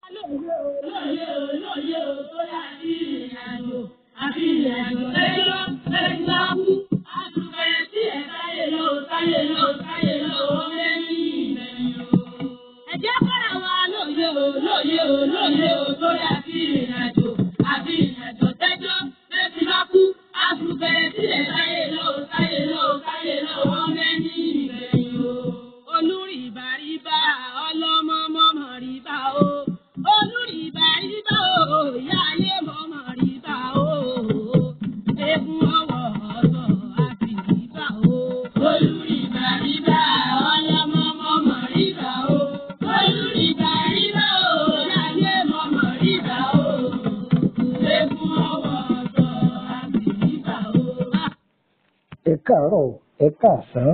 lóye o lóye o lóye o tó yà sí ìrìnàjò àfi ìrìnàjò lẹ́jọ́ lẹ́jọ́ kú àtúbẹ̀ tí ẹ̀ táyé lọ táyé lọ táyé lọ ó lẹ́yìn ìgbẹ̀yìn o. ẹ jẹ́ kọ́ra wa lóye o lóye o lóye o tó yà sí ìrìnàjò àfi ìrìnàjò lẹ́jọ́ lẹ́jọ́ kú àtúbẹ̀ tí ẹ̀ táyé lọ táyé lọ táyé lọ ó lẹ́yìn ìgbẹ̀yìn o. olùrìbàrìbà ọlọ́mọmọmọ rìbà o olùrìbàrìbà o ìyá ayé mọ̀mọ́ rìbà o egun ọwọ́ ọ̀tọ̀ àti rìbà o. olùrìbàrìbà ọlọ́mọmọmọ rìbà o olùrìbàrìbà o ìyá ayé mọ̀mọ́ rìbà o egun ọwọ́ ọ̀tọ̀ àti rìbà o. ẹ káàárọ̀ ẹ káàsán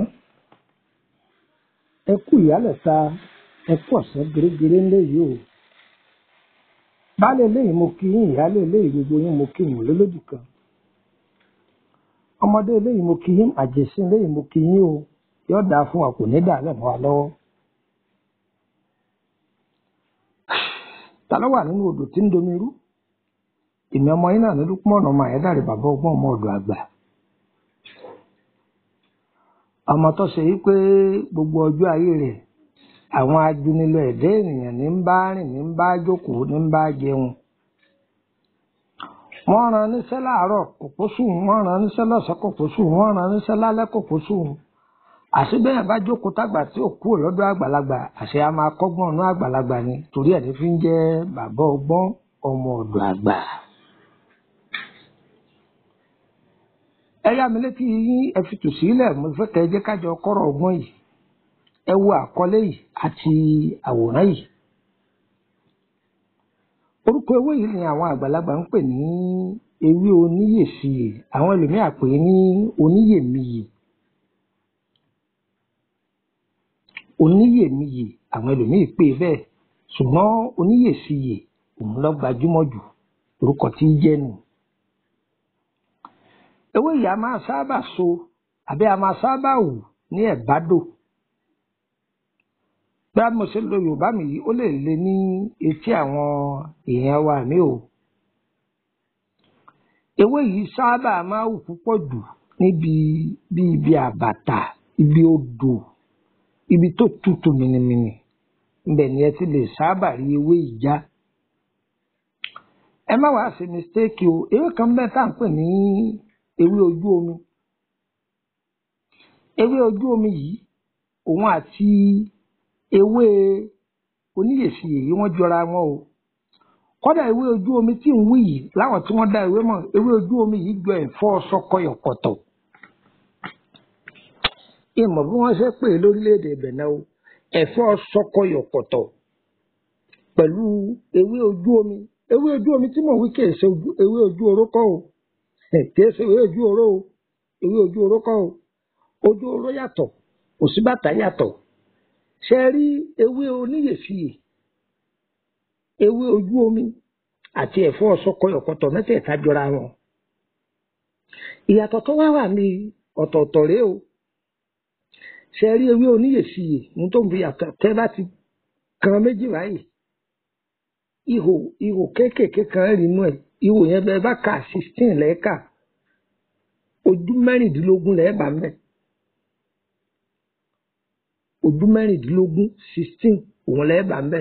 ẹ kú ìyálẹ̀ta ẹ kú ọ̀sán gẹ́gẹ́rẹ́ ńlẹ̀ yìí o baálé eléyìí mo kí yín ìyálé eléyìí gbogbo yín mo kí yín lólódì kan ọmọdé eléyìí mo kí yín àjèsí eléyìí mo kí yín o yóò dáa fún wa kò ní dà lẹ́mọ́ wa lọ́wọ́ ta ló wà nínú odò tí ń domi rú èmi ọmọ yín náà ní lúpọ̀nà ọmọ àyẹ́dàrí bàbá ọgbọ́n ọmọ ọ̀dọ̀ àgbà ọmọ tó ṣe yí pé gbogbo ọjọ́ ayé rẹ̀ àwọn ajunilọ ẹ̀dá ènìyàn ní ń bá rìn ní ń bá jókòó ní ń bá jẹun wọ́n rán níṣẹ́ láàárọ̀ kòkó sùn wọ́n rán níṣẹ́ lọ́sàn kòkó sùn wọ́n rán níṣẹ́ lálẹ́ kòkó sùn àṣebẹ́yàn bá jókòó tágbà tí ò kúrò lọ́dọ̀ àgbàlagbà àṣẹ a máa kọ́gbọ́n ọ̀nà àgbàlagbà ni torí ẹ̀ ní fi ń jẹ́ bàbá ọgbọ́n ọmọ ọ̀dọ̀ àgbà. ẹ yá mi létí yín ẹ fi tù sílẹ̀ mo fẹ́ kẹ́ ẹ jẹ́ kájọ kọ́rọ̀ ọgbọ́n yìí ẹ wo àkọlé yìí àti àwòrán yìí orúkọ ewé yìí ni àwọn àgbàlagbà ń pè ní ewé oníyèsíyè àwọn ẹlòmíà pè é ní oníyèmíyè oníyèmíyè àwọn ẹlòmíì pè é bẹ́ẹ̀ ṣùgbọ́n oníyèsíyè òun ló gbajúmọ̀ jù orúkọ tí í jẹ́ nù ewé yìí a máa sábà so àbí a máa sábà wù ní ẹ̀bádò bí a mo ṣe lo yorùbá mi yìí ó lè le ní etí àwọn èèyàn wa mi o ewé yìí sábà máa wù púpọ̀ jù níbi bí ibi àbàtà ibi odò ibi tó tutù mìnìmìnì ibẹ̀ ni ẹ ti lè sábà rí ewé yìí já ẹ má wàá ṣe mistake o ewé kan bẹ́ẹ̀ tá à ń pè ní ewé ojú omi ewé ojú omi yìí òun àti ewé oníyèsí èyí wọ́n jọra wọn o kódà ewé ojú omi tí ń wí yìí láwọn tí wọ́n dá ewé mọ̀ ewé ojú omi yìí jọ ẹ̀fọ́ ṣọkọyọkọ̀tọ̀ ìmọ̀ bí wọ́n ṣe pè é lórílẹ̀‐èdè Benin o ẹ̀fọ́ ṣọkọyọkọ̀tọ̀ pẹ̀lú ewé ojú omi ewé ojú omi tí mò ń wí kì í ṣe ewé ojú orókọ́ o kì í ṣe ewé ojú oró o ewé ojú orókọ́ o ojú oró yàtọ̀ òsínbàtà yàtọ̀ ṣe rí ewé oníyèsíyè ewé ojú omi àti ẹ̀fọ́ ṣọkọyọkọ̀tọ̀ mẹ́tẹ̀ẹ̀ta jọra wọn ìyàtọ̀ tó wá wà ní ọ̀tọ̀ọ̀tọ̀ rèé o ṣe rí ewé oníyèsíyè ní tó ń fi yàtọ̀ tẹ́ bá ti kan méjì báyìí ihò ihò kéékèèké kan rí inú ẹ̀ ihò yẹn bẹ́ẹ̀ bá kà sixteen lẹ́ẹ̀ka ojú mẹ́rìndínlógún lẹ́ẹ̀bà mẹ́ ojú mẹ́rìndínlógún sixteen òun lẹ́ẹ̀bà mẹ́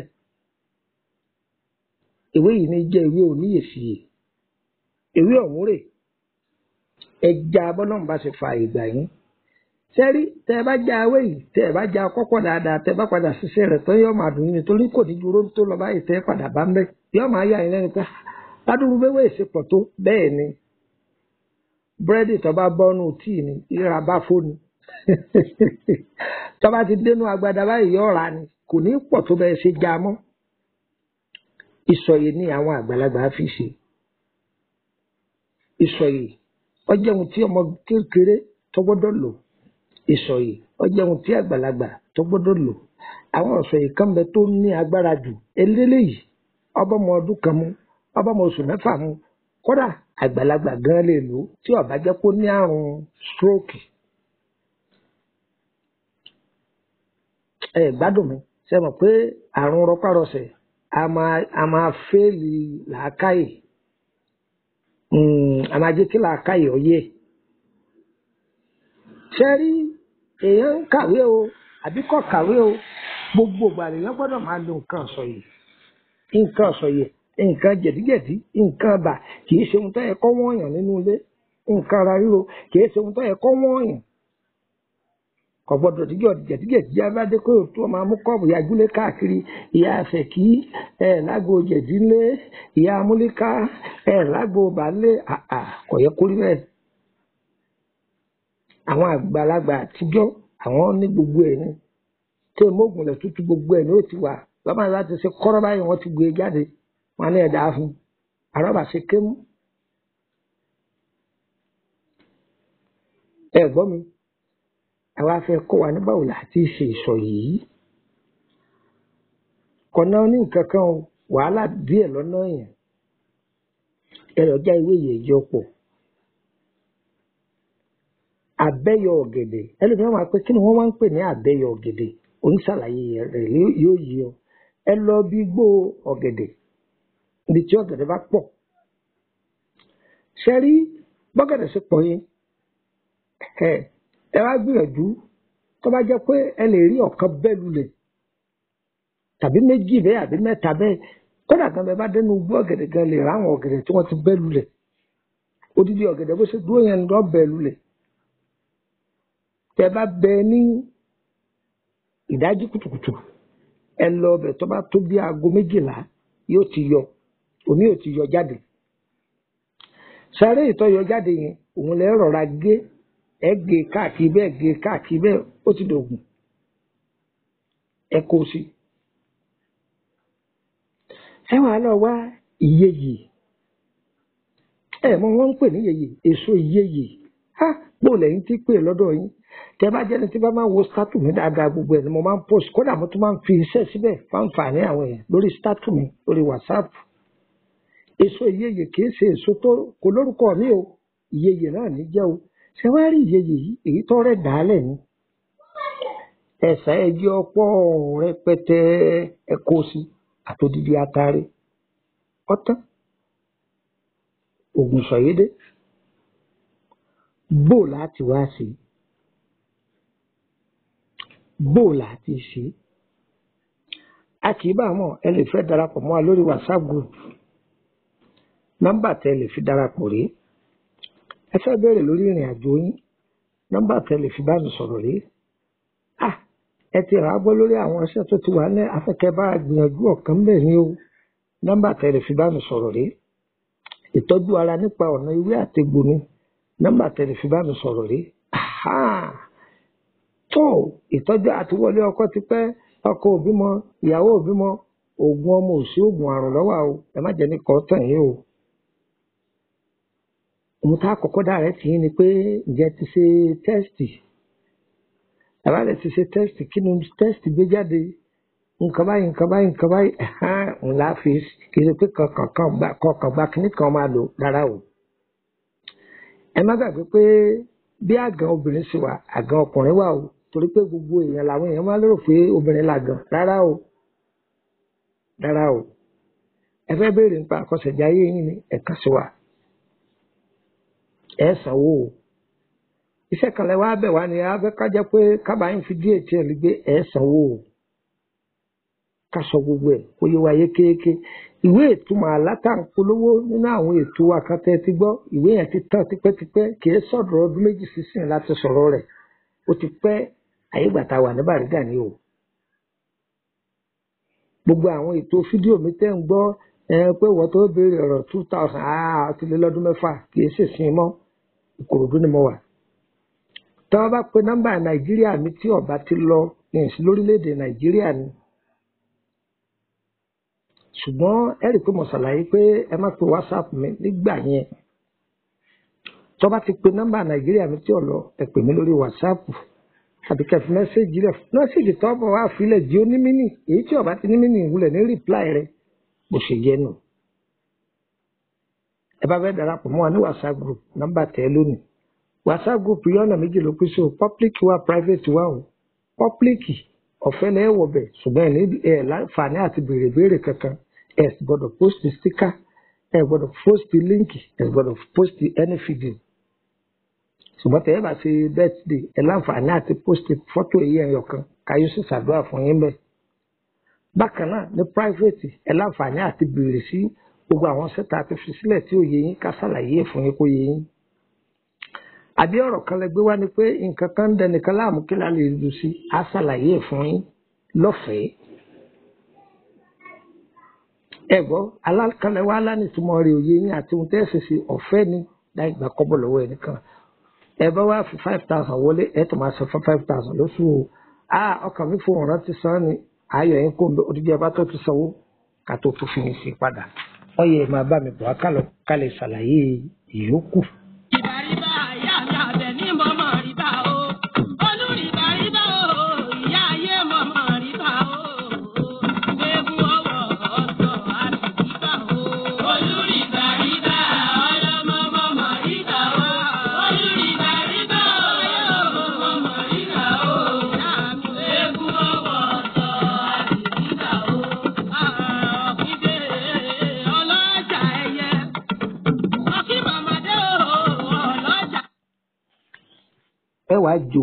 ewé yìí ní jẹ́ ewé oníyèsíyè ewé ọ̀hún rè ẹja bọ́lọ́mù bá ṣe fa ìgbà yín sẹ́rí tẹ́ ẹ bá já ewé yìí tẹ́ ẹ bá já kọ́kọ́ dáadáa tẹ́ ẹ bá padà ṣiṣẹ́ rẹ̀ pé yọ́ máa dùn yín nítorí kò ní dúró tó lọ báyìí tẹ́ ẹ padà bá ń bẹ́ yọ́ máa yà yín lẹ́nu pé ládùúgbò bẹ́wẹ́ ìṣepọ̀ tó bẹ́ẹ̀ ni búrẹ́dì tó bá bọ́nú tíì ni ìra bá fóni tó bá ti dénú agbada báyìí yọ́ ra ni kò ní pọ̀ tó bẹ́ẹ̀ ṣe já mọ́ ìsọ̀yè ni àwọn àgbàlagbà fi ṣe ìsọ̀yè ọjọ́ ohun tí ọmọ kékeré tó gbọ́dọ̀ lò ìsọ̀yè ọjọ́ ohun tí àgbàlagbà tó gbọ́dọ̀ lò àwọn ìsọ̀yè kan bẹ tó ní agbára jù eléyìí ọbọmọ ọdún kan mú ọbọmọ oṣù mẹ́fà mú kódà àgbàlagbà gan lè lò ó tí ó bá jẹ́ kó ní àrùn stroke ẹ gbádùn mi ṣe mọ̀ pé àrùn rọpárọsẹ̀ a máa a máa fẹ́ẹ̀lì làákàyè Mm, a máa jẹ́ kí làákàyè ọyẹ́ ṣe rí èèyàn ń kàwé o àbí kò kàwé o gbogbo ìgbà lèèyàn gbọ́dọ̀ máa lo nǹkan ọ̀sọ̀ yìí nǹkan ọ̀sọ̀ yìí nǹkan jẹ̀díjẹ̀dí nǹkan bà kì í ṣe ohun tó yẹ kó wọ́n yàn nínú ilé nǹkan ara ríro kì í ṣe ohun tó yẹ kó wọ́n yàn kò gbọ́dọ̀ díjọ jẹ̀díjẹ̀dí abádé kó tó máa mú kọ́ọ̀bù yagúlé káàkiri ìyá àfẹ̀kí ẹ̀ lágbo jẹ̀dílé ìyá amúlíká ẹ̀ lágbo bàálé àà kò yẹ kó rí bẹ́ẹ̀. àwọn àgbàlagbà àtijọ́ àwọn ní gbogbo ẹ̀ ní tí mọ́gùn lẹ̀ tútù gbogbo ẹ̀ ní ó ti wà lọ́mọ láti ṣe kọ́rọ́ báyìí wọ́n ti gbé e jáde wọn ní ẹ̀dá fún àrọ́bà ṣe kémú. ẹ gbọ́ mi àwa fẹ́ kọ́ wa nígbà wo la ti ṣe ìsọ yìí kọ̀nà ní nǹkan kan o wàhálà díẹ̀ lọ́nà yẹn ẹ̀rọ já ìwé yẹn yọ pọ̀ àbẹ́yọ ọ̀gẹ̀dẹ̀ ẹlòmíràn máa pẹ́ kí ni wọ́n máa ń pè ní àbẹ́yọ ọ̀gẹ̀dẹ̀ oníṣàlàyé rẹ̀ yóò yí ọ ẹ lọ bí gbó ọ̀gẹ̀dẹ̀ ibi tí ọ̀gẹ̀dẹ̀ bá pọ̀ ṣe rí bọ́gẹ̀dẹ̀ ṣe pọ̀ yẹn ẹ ẹ wá gbìyànjú tó bá jẹ́ pé ẹ lè rí ọ̀kan bẹ́ẹ̀ lulẹ̀ tàbí méjì bẹ́ẹ̀ àbí mẹ́ta bẹ́ẹ̀ kódà kan bẹ́ẹ̀ bá dénú gbó ọ̀gẹ̀dẹ̀ gan lè ráwọn ọ̀gẹ̀dẹ̀ tí wọ́n ti bẹ́ẹ̀ lulẹ̀ odidi ọ̀gẹ̀dẹ̀ bó ṣe dúró yẹn lọ bẹ́ẹ̀ lulẹ̀ tẹ́ bá bẹ́ẹ̀ ní ìdájí kùtùkùtù ẹ lọ ọbẹ̀ tó bá tó bí aago méjìlá yóò ti yọ òní yóò ti yọ jáde sáré ìtọ́yọ jáde yẹn òun lè rọra gé ẹ gé káàkiri bẹ́ẹ̀ gé káàkiri bẹ́ẹ̀ ó ti dògùn ẹ kó sí. ẹ wàá lọ wá ìyeyè ẹ mọ wọn ń pè ní ìyeyè èso ìyeyè ha bó lẹ́yìn tí pè lọ́dọ̀ yín tẹ bá jẹ́ni tí bá máa wo statu mi dáadáa gbogbo ẹ̀ ni mo máa ń post kódà mo tún máa ń fi iṣẹ́ síbẹ̀ fáǹfààní àwọn èèyàn lórí statu mi lórí whatsapp èso ìyeyè kì í ṣe èso tó kò lórúkọ mi o ìyeyè náà ní jẹ́ o ṣé wàá rí ìyeyè yìí èyí tó rẹ̀ dálẹ̀ ni ẹ̀sà ẹjẹ́ ọ̀pọ̀ rẹpẹtẹ ẹ̀kọ́ sí àtòdìdí atare ọ̀tán ògùn sọ̀yédé bó láti wá sí bó láti ṣe a kì í bá mọ̀ ẹ lè fẹ́ darapọ̀ mọ́ wa lórí whatsapp group nọ́mbà tẹ lè fi darapọ̀ rèé ẹ fẹ́ bẹ̀rẹ̀ lórí ìrìn àjò yín nọ́mbà tẹ lè fi bá mi sọ̀rọ̀ rèé ah ẹ ti rà á gbọ́ lórí àwọn iṣẹ́ tó ti wà ní afẹ́kẹ́ bá gbìyànjú ọ̀kan bẹ̀ ní o nọ́mbà tẹ lè fi bá mi sọ̀rọ̀ rèé ìtọ́jú ara nípa ọ̀nà ìwé àtegbò ni nọ́mbà tẹ lè fi bá mi sọ̀rọ̀ rèé tó ìtọ́jú àtiwọlé ọkọ ti pẹ́ ọkọ òbí mọ ìyàwó òbí mọ oògùn ọmọ òsì oògùn àrùn lọ́wọ́ o ẹ má jẹ́ ní kọ́ tàn yín o òun tá àkọ́kọ́ dára tì í ni pé ǹjẹ́ ti ṣe tẹ́sítì àbá rẹ̀ ti ṣe tẹ́sítì kí ni tẹ́sítì gbé jáde nǹkan báyìí nǹkan báyìí nǹkan báyìí ẹ̀hán ńlá fi kì í ṣe pé kọ̀ọ̀kan gba kọ̀ọ̀kan gba kíní kan máa lò rárá o. ẹ má gbàgbé pé bí àgàn obìnrin ṣe wà àgàn ọkùnrin wà o torí pé gbogbo èèyàn làwọn èèyàn máa lérò pé obìnrin làgàn rárá o rárá o ẹ fẹ́ béèrè nípa àkọsẹ̀jáyé yín ni ẹ̀ka sí wa ẹ sanwó o iṣẹ́ kan lẹ wá bẹ̀ wá ní abẹ́ ká jẹ́ pé kábàáyìn fi díẹ̀ tí ẹ lè gbé ẹ sanwó o ká sọ gbogbo ẹ̀ kó yé wa yékéyéké ìwé ìtumọ̀ alátàǹpolówó nínú àwọn ètò àkàtẹ́ ti gbọ́ ìwé yẹn ti tán tipẹ́tipẹ́ kìí sọ̀rọ̀ ọdún méjì sísìn láti sọ̀rọ̀ rẹ̀ ó ti pẹ́ àyégbàtà wà ní Bàrígà ni o gbogbo àwọn ètò fídíò mi tẹ́ ń gbọ́ ẹ pé wọ́n tó béèrè ọ̀rọ̀ two thousand ah ti lé lọ́dún mẹ́fà kìí ṣèṣin mọ́ Ìkòròdú ni mo wà tí wọ́n bá pe nọ́mbà Nàìjíríà mi tí ọba ti lọ ìyẹnsí lórílẹ̀‐èdè Nàìjíríà ni ṣùgbọ́n ẹ rí i pé mo ṣàlàyé pé ẹ má pe WhatsApp mi nígbà yẹn tó bá ti pe nọ́mbà Nàìjíríà mi tí ò lọ ẹ pè mí lórí WhatsApp àbí kẹfì mẹ́sẹ̀gì rẹ̀ mẹ́sẹ̀gì tó bọ̀ wá filẹ̀ jí ó ní mínì èyí tí ọba ti ní mínì ìwúlẹ̀ ní rìpláì rẹ̀ bó ṣe yẹ nù. ẹ bá fẹ́ darapọ̀ mọ́ wa ní whatsapp group nọ́mbà tẹ́ lónìí whatsapp group yìí ọ̀nà méjì ló pín sí o public wa private wa o public ọ̀fẹ́ lẹ́ẹ̀ wọ̀ bẹ̀ ṣùgbọ́n ẹ̀ láǹfààní àti béèrè béèrè kankan ẹ sì gbọ́dọ̀ post sticker ẹ gbọ́dọ̀ post link ẹ gbọ́dọ̀ post any video ṣùgbọ́n tẹ̀ ẹ bá ṣe birthday ẹ láǹfààní àti post fọ́tò èyí ẹ̀yọ̀ kan káyọ̀ sì ṣàdúrà fún yín bẹ́ẹ̀. bákan náà ní private ẹ láǹfààní àti béèrè sí gbogbo àwọn sẹ́ta àti fi sílẹ̀ tí ò yé yín ká ṣàlàyé ẹ̀ fún yín kó yé yín. àbí ọ̀rọ̀ kan lẹ gbé wá ni pé nǹkan kan ń dẹnìkan láàmú kí la lè lù sí á ṣàlàyé ẹ̀ fún yín lọ́fẹ̀ẹ́. ẹ gbọ́ alákànlẹ̀ wa lánìtúmọ̀ rẹ̀ òye yín àti ohun tẹ́ ẹ̀ ṣe ṣe ọ̀fẹ́ ni láì gbà kọ́bọ̀ lọ́wọ́ ẹnìkan ẹ bá wá fi five thousand wọlé ẹ tó máa san fún five thousand lóṣù o a ọkàn mi fún ọ̀ràn ti san ni ayọ̀ yín kó odidi ọba tó ti sanwó ká tó tún fi mi sí padà wọ́n yẹ máa bá mi bọ̀ á kálọ̀ ká lè ṣàlàyé ìyókù. Ìbàrìbà ìyá mi àbẹ̀ ní mọ̀mọ́ rìbá o. Olùrìbà rìbá o, ìyá ayé mọ̀mọ́ rìbá o. Eégún ọwọ́ ọ̀sọ̀ àdìgbà o. Olùrìbà rìbá ọlọ́mọ mọ̀mọ́ rìbá o. Olùrìbà rìbá ọlọ́mọ mọ̀mọ́ rìbá o. Eégún ọwọ́ ọ̀sọ̀ àdìgbà o. Àkìdé ọlọ́jà ẹyẹ. Ọkí màmàdé o, ọlọ́jà. ẹ wàá jò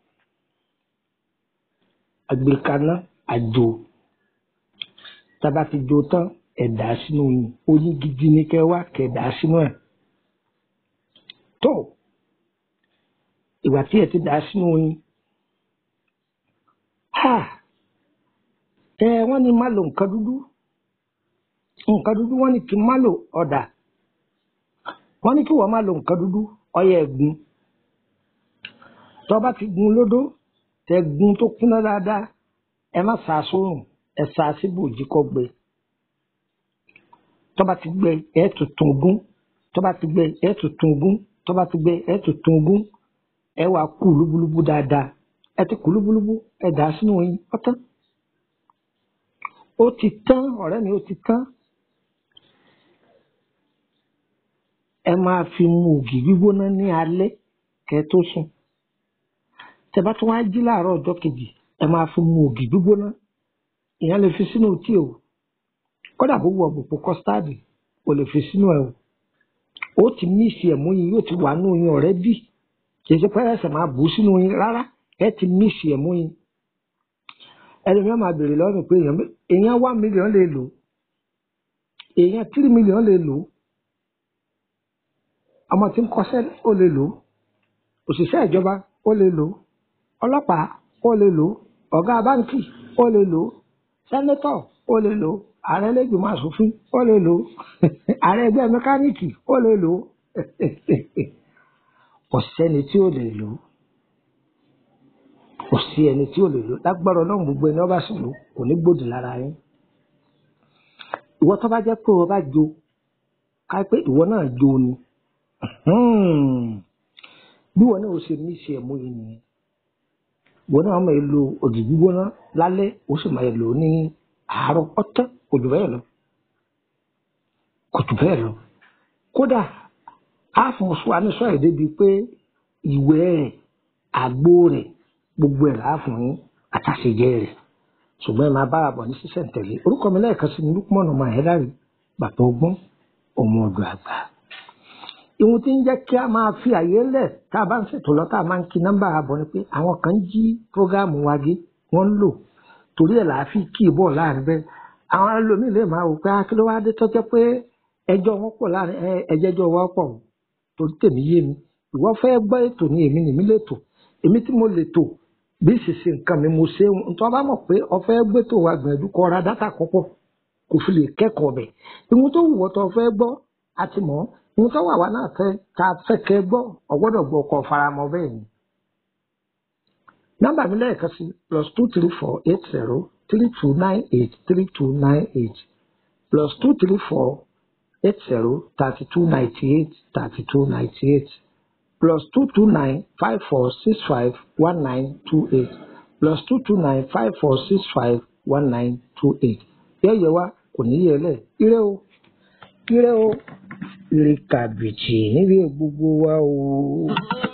àgbékaná àjò tába ti jò tán ẹ dà á sínú yìí oyin gidi ní kẹ wá kẹ dà á sínú ẹ tó ìgbà tí ẹ ti dà á sínú yìí ha ẹ wọ́n ní má lo nǹkan dúdú nǹkan dúdú wọ́n ní kí n má lo ọ̀dà wọ́n ní kí wọ́n má lo nǹkan dúdú ọyẹ ẹ̀gún tó bá ti gun lódó tẹ gun tó kúnná dáadáa ẹ má sá sórùn ẹ sá síbòjì kó gbẹ tó bá ti gbẹ ẹ tuntun gún tó bá ti gbẹ ẹ tuntun gún tó bá ti gbẹ ẹ tuntun gún ẹ wàá kú lúbúlúbú dáadáa ẹ ti kú lúbúlúbú ẹ dà á sínú oyin ọtán ó ti tán ọ̀rẹ́ mi ó ti tán ẹ máa fi mu ògì gbígbóná ní alẹ́ kẹ́ tó sùn tẹ bá tún wá jí láàárọ̀ ọjọ́ kejì ẹ máa fi mu ògì gbígbóná ìyẹn lè fi sínú tíì o kódà bó wọ òpópó kọ́stáàdì o lè fi sínú ẹ o ó ti míìsì ẹ̀mú yín yóò ti wà nínú yín ọ̀rẹ́ bí kì í ṣe pé ẹsẹ̀ máa bù ú sínú yín rárá ẹ ti míìsì ẹ̀mú yín ẹlòmíràn máa béèrè lọ́wọ́ mi pé èèyàn mé- èèyàn one million lè lò èèyàn three million lè lò ọmọ tí ń kọ́ṣẹ́ ó lè lò òṣìṣẹ́ ìjọba ó lè lò ọlọ́pàá ó lè lò ọ̀gá báńkì ó lè lò sẹ́nétọ̀ ó lè lò ààrẹ lẹ́gbìmọ̀ asòfin ó lè lò ààrẹ ẹgbẹ́ mẹkáníìkì ó lè lò kò sẹ́ni tí ó lè lò kò sí ẹni tí ó lè lò lágbára ọlọ́run gbogbo ẹni ọba sì lò kò ní gbòdì lára yín ìwọ tó bá jẹ́ pé o bá jo ká pé ìwọ náà jo ni bí wọn náà ó ṣe ní ṣe ẹ̀mú yìí nìyẹn ìwọ náà máa lo òdì gbígbóná lálẹ́ ó sì máa lò ó ní àárọ̀ ọ̀tán kò jù bẹ́ẹ̀ lọ kò jù bẹ́ẹ̀ lọ kódà á fún wa ní sọ èdè bíi pé ìwẹ̀ rẹ̀ àgbo rẹ̀ gbogbo ẹ̀ láà fún yín àtàṣejẹ rẹ̀ ṣùgbọ́n ẹ máa bá àbọ̀ ní sísẹ̀ntẹ̀lé orúkọ mi lẹ́ẹ̀kan sí ni Lukman ọmọ ẹ̀dáre bàbá ọgbọ́n ọmọ ọdọ̀ àgbà ìwọ̀n tí ń jẹ́ kí a máa fi àyè lẹ̀ tá a bá ń ṣètò lọ tá a máa ń kí nọ́mbà àbọ̀ ni pé àwọn kan jí prógáàmù wa gé wọ́n ń lò torí ẹ̀ làá fi kí ìbọ̀ láàrin bẹ́ẹ̀ àwọn ẹlòmíì lè máa wò pé akí ló wá dé tó jẹ́ pé ẹjọ́ wọn pọ̀ láàrin ẹ ẹjẹ́jọ́ wa pọ̀ o. torí tèmi yé mi ìwọ fẹ́ gbọ́ ètò ni èmi nìmi lè tò èmi tí mo lè tò bí ìṣìṣe nǹkan mi mo ṣe nítorí bá mọ̀ pé ọ fẹ́ gbé tó wa gbìyànjú kọ́ ra dátà kọ́pọ̀ kò fi lè kẹ́kọ̀ọ́ bẹ̀ ìwọ̀n tó wù ọ́ tó fẹ́ gbọ́ àti mọ̀ ìwọ̀n tó wà wá náà fẹ́ ká fẹ́ kẹ́ gbọ́ ọ̀gbọ́dọ̀ gbọ́ ọkọ̀ faramọ́ bẹ́ẹ̀ ni. nọ́mbà mi lẹ́ẹ̀kan sí plus two three four eight zero three two nine eight three two nine eight plus two three four eight zero thirty two ninety eight thirty two ninety eight plus two two nine five four six five one nine two eight plus two two nine five four six five one nine two eight yẹ́yẹ́ wa kò ní yẹ lẹ̀ ire o ire o ire kàbìtì níbi gbogbo wa o.